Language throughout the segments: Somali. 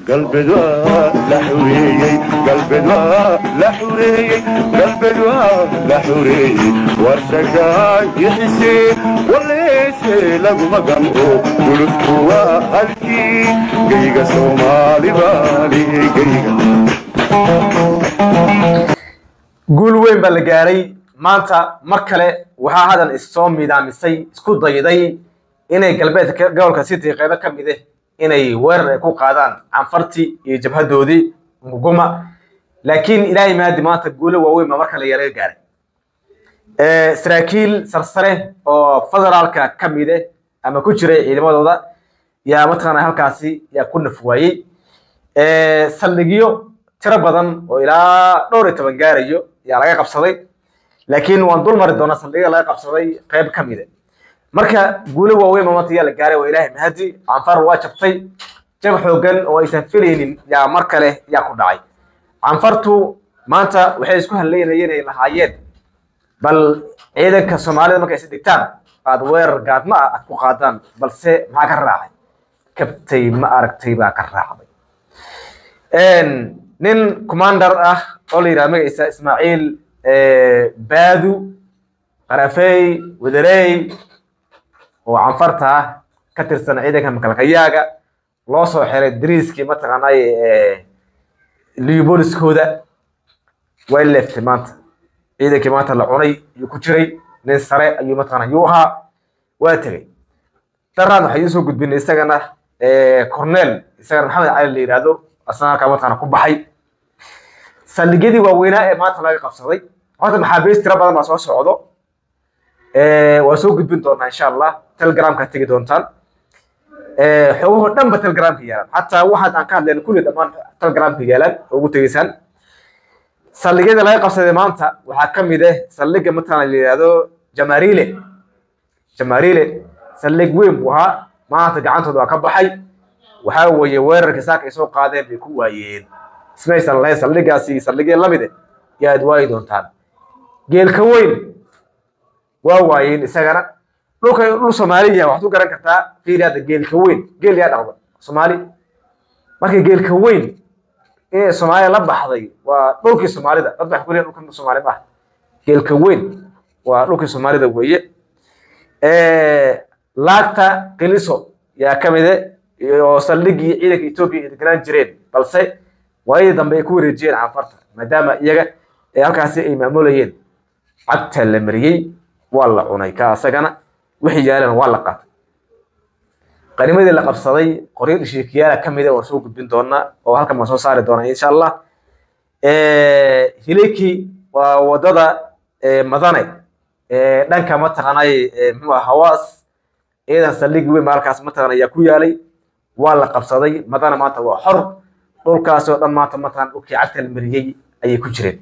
galbeed waa la xureeyey galbeed waa la xureeyey galbeed waa la xureeyey warsagaay bixisee waleese laguma gamco gulufku waa halkii geyga soomaali baali geyga guul weyn baa la gaaray maanta mar kale waxaa hadan issoo midaamisay isku dayday inay galbeedka gobolka city qeybo ka mid ah inay weerar ay ku qaadaan canfartii iyo jabhadoodii nguguma laakiin ilaahay maadi maanta guulo waaweyn baa mar kale yaraga gaaray saraakiil sarsare oo federaalka ka mid ah ama ku jiray ciidamadooda yaa mataqaana halkaasi yaa ku naf waayey saldhigyo tiro badan oo ilaa dhowr iyo toban gaarayo yaa laga qabsaday laakiin waan dul mari doonaa saldhigya laga qabsaday qeyb ka mid a marka guulo waaweyn baa maanta yaa la gaaray waa ilaahay mahadi canfar waa jabtay jab xoogan oo aysan filaynin yaa mar kale yaa ku dhacay canfartu maanta waxay isku haleynayeen ay lahaayeen bal ciidanka soomaalida markay is dhigtaan aad weerar gaadma ah aad ku qaadaan balse maxaa ka raacay kabtay ma aragtay baa ka raacday nin commander ah oo la yidhaha magaciisa ismaaciil baadu qarafey wadarey oo canfarta ah ka tirsan ciidanka makalkayaaga loo soo xiray dariiskii mataqaanay liuboliskooda way leeftay maanta ciidankii maanta la cunay ayuu ku jiray nin sare ayuu mataqaana yuu ahaa waa tegey daraan waxay usoo gudbinay isagana cornel isagana maxamed cali la yidhaahdo asna halkaa mataqaana ku baxay saldhigyadii waaweynaa ee maanta laga qabsaday horta maxaabiist tiro badan baa soo socdo waa soo gudbin doonaa insha allah telegramka tegi doontaan xogahoo dhan ba telegramka yaalaan xataa waxaad aan ka hadlayna kulli dhammaan telegramka yaalaan oo ugu tegeysaan saldhigyada laga qabsaday maanta waxaa ka mid ah saldhigga mataqaana la yidhaahdo jamarile jamarile saldhig weyn buu ahaa maanta gacantooda waa ka baxay waxaa weeye weerarka saaka ay soo qaadeen bay ku waayeen ismaysan lahayn saldhigaasi saldhigya lamide yaad waayi doontaan geelka weyn waa waayeen isagana dhulka dhul soomaaliya waxaad ku garan kartaa fiiri hadda geelka weyn geel yaa dhaqda soomaali marka geelka weyn inay soomaaliya la baxday waa dhulkii soomaalida dad waxay ku leeyihin dhulka soomaali ma ah geelka weyn waa dhulkii soomaalida weeye laagta qiliso yaa ka mide oo saldhigii ciidanka etoobiya ay deganaan jireen balse waayadii dambe ay ku wareejiyeen canfarta maadaama iyaga ee halkaasi ay maamulayeen cagta la mariyey waa la cunay ka asagana wixii yaaleen waa la qaatay qanimadii la qabsaday qoryo dhishiikiyaala ka mida waan soo gudbin doonaa oo halkan waan soo saari doonaa insha allah hileki waa wadada madane dhanka mataqaanay muxuu ah hawaas ciidan saldhigi weyn baa halkaas mataqaana ayaa ku yaalay waa la qabsaday madana maanta waa xor dhulkaasi oo dhan maanta mataqaana dhulkii cagta la mariyey ayay ku jireen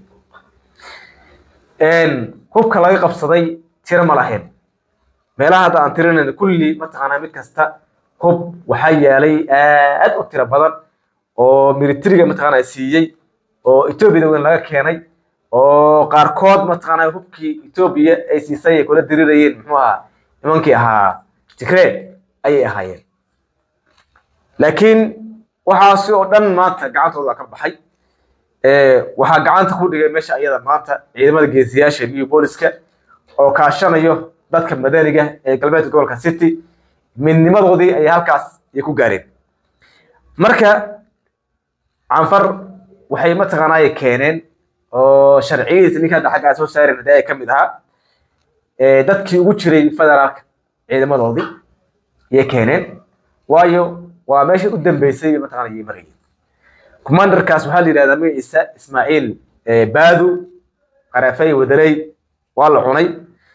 hubka laga qabsaday tiro ma lahayn meelaha hadda aan tirinayno kulli mataqaanaa mid kasta hub waxaa yaalay aad u tiro badan oo militariga mataqaanaa siiyey oo etoobiyada weyn laga keenay oo qaarkood mataqaanaa hubkii etoobiya ay siisay ay kula dirirayeen muxuu ahaa nimankii ahaa tigree ayay ahaayeen laakiin waxaasi oo dhan maanta gacantooda ka baxay waxaa gacanta ku dhigay meesha ayada maanta ciidamada geesiyaasha iyo booliska oo kaashanayo dadka madaniga ee galbeedka gobolka city midnimadoodii ayay halkaas ay ku gaareen marka canfar waxay mataqaanaaye keeneen oo sharciyadiisa ninka hadda xaggaa soo saareen hadii ay ka mid ahaa dadkii ugu jiray federaalka ciidamadoodii ayay keeneen waayo waa meeshii u dambeysay mataqaana ayay marayeen commanderkaas waxaa la yidhahdaa magaciisa ismaaciil baadu qarafey wadarey waa la cunay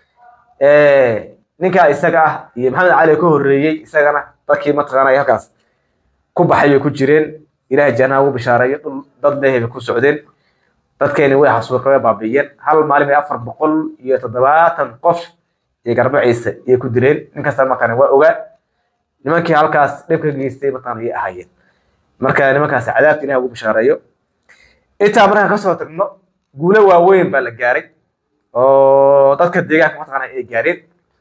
ninkaa isaga ah iyo maxamed cali ka horreeyey isagana dadkii mataqaanay halkaas ku baxay bay ku jireen ilaahay jannaha ugu bishaareeyo dhul dad leehay bay ku socdeen dadkeeni way xasuuqa way baabi'iyeen hal maalin bay afar boqol iyo toddobaatan qof iyo garbaciisa ayay ku dileen ninkasta markaan waa ogaa nimankii halkaas dhibka geystay mataqaana ayay ahaayeen marka nimankaas cadaabta ilaah ugu bishaareeyo intaa markaan kasoo tagno guulo waaweyn baa la gaaray oo dadka deegaanka mataqaana ay gaareen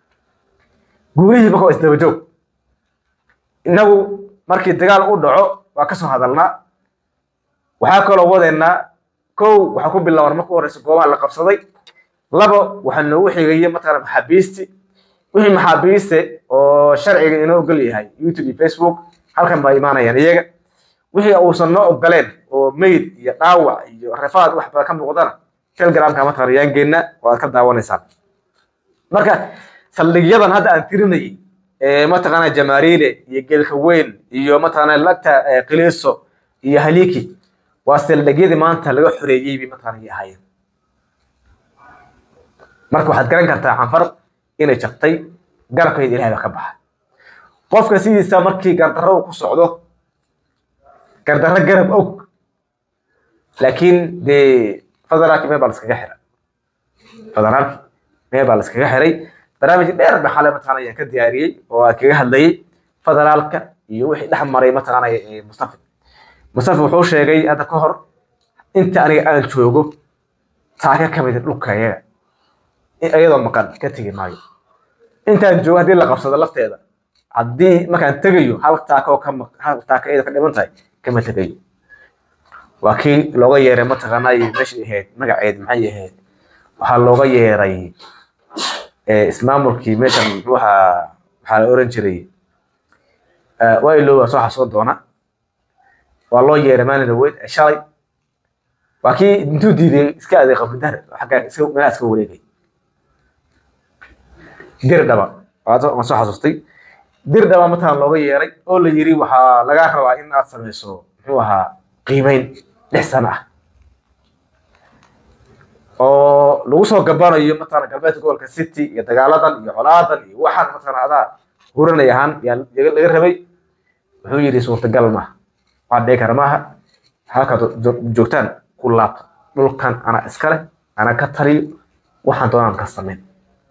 guulihii marka waa isdaba joog innagu markii dagaal u dhaco waa kasoo hadalnaa waxaa kaloo wadeennaa kow waxaa ku bilaaban marka horeysa goobaha la qabsaday labo waxaa noogu xigaya mataqaana maxaabiisti wixii maxaabiiste oo sharciga inoo ogol yahay youtube iyo facebook halkan baa imaanayaan iyaga wixii uusan noo ogoleen oo mayd iyo dhaawac iyo rafaad wax badan ka muuqdana telegramka mataqaana yaan geenna oo aad ka daawanaysaan marka saldhigyadan hadda aan tirinayay ee mataqaana jamaariile iyo geelka weyn iyo mataqaana lagta qiliiso iyo haliki waa saldhigyadii maanta laga xoreeyey bay mataqaana ay ahaayeen marka waxaad garan kartaa canfar inay jabtay garabkeeda ilahay baa ka baxa qofka sidiisa markii gardarro uu ku socdo gardarro garab og laakiin dee federaalki meel baa laskaga xira federaalki meel baa laskaga xiray barnaamij dheer ba xalay mataqaana ayaan ka diyaariyey oo aan kaga hadlayay federaalka iyo wixii dhex maray mataqaana mustafa mustafa wuxuu sheegay hadda ka hor inta aniga aan joogo taaka ka mid dhulka iyaga iyadoo maqan ka tegi maayo intaan joogo haddii la qabsado lafteeda haddii markaan tegayo hal taaka oo ka hal taaka iyadoo ka dhiman tahay kama tegayo waa kii looga yeeray mataqaanaa meeshii ahayd magaceed maxay ahayd waxaa looga yeeray ismaamulkii meeshan muxuu ahaa waxaa la oran jiray waa ilow waa soo xasuusan doona waa loo yeeray maalin dhaweyd shalay waa kii intuu diiday iska aday qabridar xagga iska meelaha iska wareegay dir dhaba waan soo xasuustay dir dhaba mataqaan looga yeeray oo la yiri waxaa lagaa rabaa in aad samayso muxuu ahaa qiimeyn lix sano ah oo lagu soo gabanayo mataqaana galbeedka gobolka city iyo dagaaladan iyo colaadan iyo waxaan mataqaana adaa huranay ahaan yaa laga rabay wuxuu yidhi suurtagal maaha waa dhici kara maaha halkaad joogtaan ku laabta dhulkan anaa iskale anaa ka taliyo waxaan doonaan ka samayn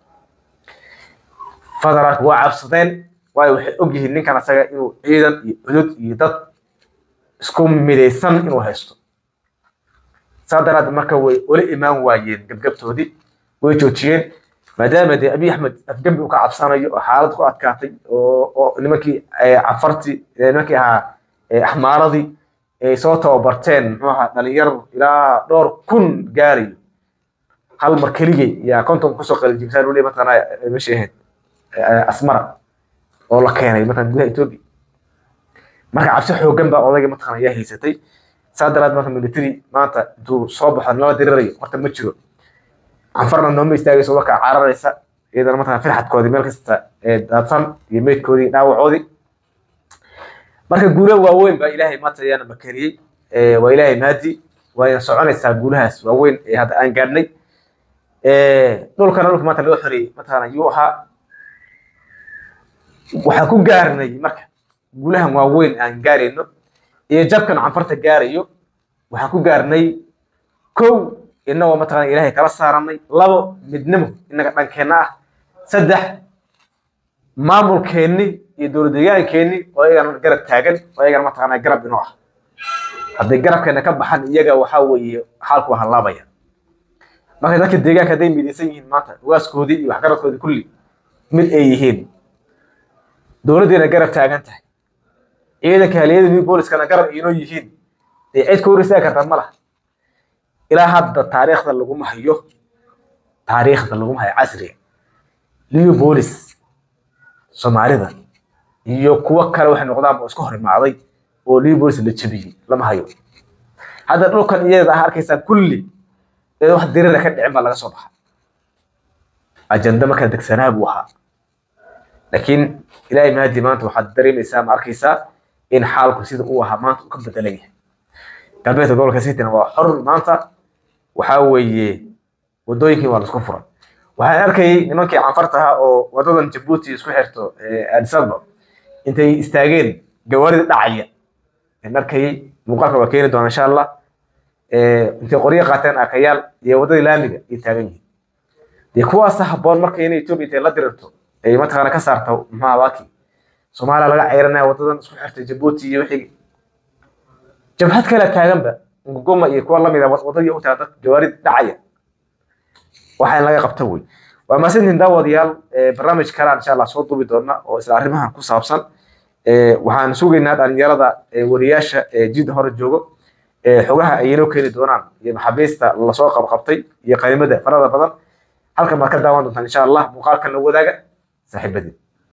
federaalka waa cabsadeen waayo waxay ogyihiin ninkan asaga inuu ciidan iyo cudud iyo dad isku midaysan inuu haysto saa daraaddeed marka way ula imaan waayeen gebgabtoodii way joojiyeen maadaama dee abiy axmed afgembi uu ka cabsanayo oo xaalad ku adkaatay oo oo nimankii cafartii nimankii ahaa axmaaradii ay soo tababarteen muxuu ahaa dhalinyaro ilaa dhowr kun gaarayo hal mar keligay yaa konton kusoo qalijibsaan ule mataqaana meeshii ahayd asmara oo la keenay mataqana gudaha etoobiya marka cabsi xooggan baa odayga mataqana ayaa haysatay saa daraad marka military maanta intuu soo baxo nala dirirayo horta ma jiro canfarna nooma istaagayso markaa cararaysa iyadana mataqana firxadkoodii meel kasta daadsan iyo meydkoodii dhaawacoodii marka guula waaweyn baa ilaahay maanta ayaana makaniyey waa ilaahay maadi waayna soconaysaa guulahaas waaweyn ee hadda aan gaadhnay dhulkana dhulka maanta laga xoreeyey mataqana yuu ahaa waxaan ku gaarnay marka guulahan waaweyn aan gaarayno iyo jabkan canfarta gaarayo waxaan ku gaarnay kow inagoo mataqana ilaahay kala saaranay labo midnimo inaga dhankeenna ah saddex maamulkeenni iyo dowlad deegaankeenni oo iyagana garab taagan oo iyagana mataqana garab inoo ah hadday garabkeena ka baxan iyaga waxaa weeye xaalku waa hallaabaya marka dadka deegaanka hadday midaysan yihiin maanta waaskoodii iyo waxgaradkoodii kulli mid ay yihiin dowladdeena garab taagan tahay ciidanka haliyada new booliskana garab inoo yihiin dee cid ka hor istaagi kartaa ma laha ilaa hadda taariikhda laguma hayo taariikhda laguma hayo casriga new boolis soomaalida iyo kuwo kale waxay noqdaan oo isku hor imaaday oo new boolis la jebiyey lama hayo hadda dhulkan iyada ah arkaysaa kulli ee wax dirira ka dhicin baa laga soo baxa ajanda markaa degsanaa buu ahaa laakiin ilaahay mahadi maanta waxaad dareemaysaa ma arkaysaa in xaalku sida uu ahaa maanta uu ka bedelan yahay galbeedka gobolka cityna waa xor maanta waxaa weeye wadooyinkii waa laisku furan waxaan arkayay nimankii canfarta ahaa oo wadadan jabuuti isku xirto addis ababa intay istaageen gawaarida dhacaya aan arkayay muuqaalka waa keeni doona insha allah intay qoryo qaateen akayaal iyo wadadii laamiga ay taagan yihiin dee kuwaasa habboon marka inay etoobiya intay la dirirto ay mataqaana ka saarto maxaa waaki soomaaliya laga ceyranaya wadadan isku xirtay jabuuti iyo wixii jabhad kale taaganba nguguma iyo kuwa lamida wadadii u taada jawaarid dhacaya waxa in laga qabta wey waa maasintiin daawadayaal barnaamij kalaan insha allah soo duubi doona oo isla arrimahan ku saabsan waxaan sugaynaa dhalinyarada wariyaasha jid hore joogo xogaha ay inoo keeni doonaan iyo maxaabiista lasoo qabqabtay iyo qaymada farada badan halkan baad ka daawan doontaan insha allah muuqaalkan la wadaaga saaxiibadii